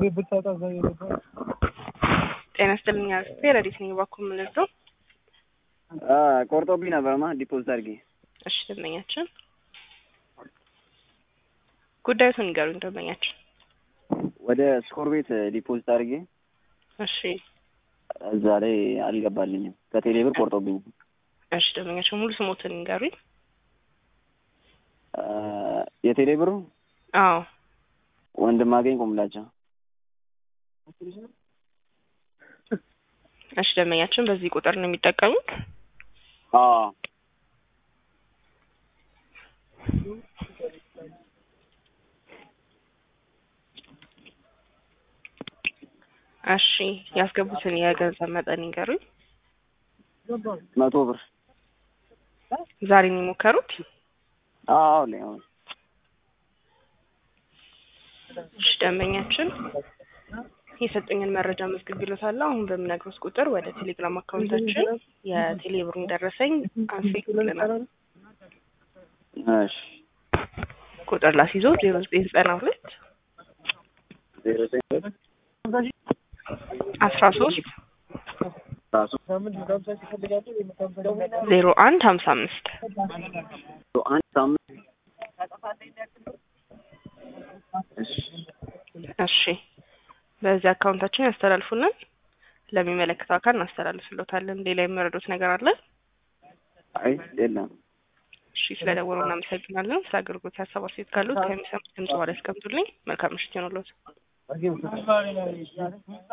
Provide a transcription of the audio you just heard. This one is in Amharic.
ጤና ይስጥልኝ አክስቴ ረዲት ነኝ። እባክዎ ምን ልርዳው? ቆርጦብኝ ነበርማ ዲፖዚት አድርጌ። እሺ ደንበኛችን ጉዳዩን ንገሩኝ ደንበኛችን። ወደ ስኮር ቤት ዲፖዚት አድርጌ እሺ እዛ ላይ አልገባልኝም። ከቴሌ ብር ቆርጦብኝ። እሺ ደንበኛችን ሙሉ ስሞትን ንገሩኝ። የቴሌ ብሩ አዎ ወንድማገኝ ቁምላቸው። እሺ ደንበኛችን በዚህ ቁጥር ነው የሚጠቀሙት? አዎ እሺ ያስገቡትን የገንዘብ መጠን ይንገሩኝ። መቶ ብር ዛሬ ነው የሞከሩት? አዎ ላይ አሁን እሺ ደንበኛችን የሰጡኝን መረጃ መዝግቢሎታለሁ። አሁን በምነግሮት ቁጥር ወደ ቴሌግራም አካውንታችን የቴሌ ብሩን ደረሰኝ አንስቶ ይልናል። እሺ ቁጥር ላስይዞ ዜሮ ዘጠኝ ዘጠና ሁለት ዜሮ ዘጠኝ አስራ ሶስት ራሱ ዜሮ አንድ ሀምሳ አምስት አንድ ሳምንት እሺ እሺ በዚህ አካውንታችን ያስተላልፉልን። ለሚመለከተው አካል እናስተላልፍሎታለን። ሌላ የሚረዱት ነገር አለ? አይ የለም። እሺ ስለደወሉ እናመሰግናለን። ስለ አገልግሎት ሀሳብ አስተያየት ካሉት ከሚሰሙት ድምጽ በኋላ ያስቀምጡልኝ። መልካም ምሽት ይሆንልዎት።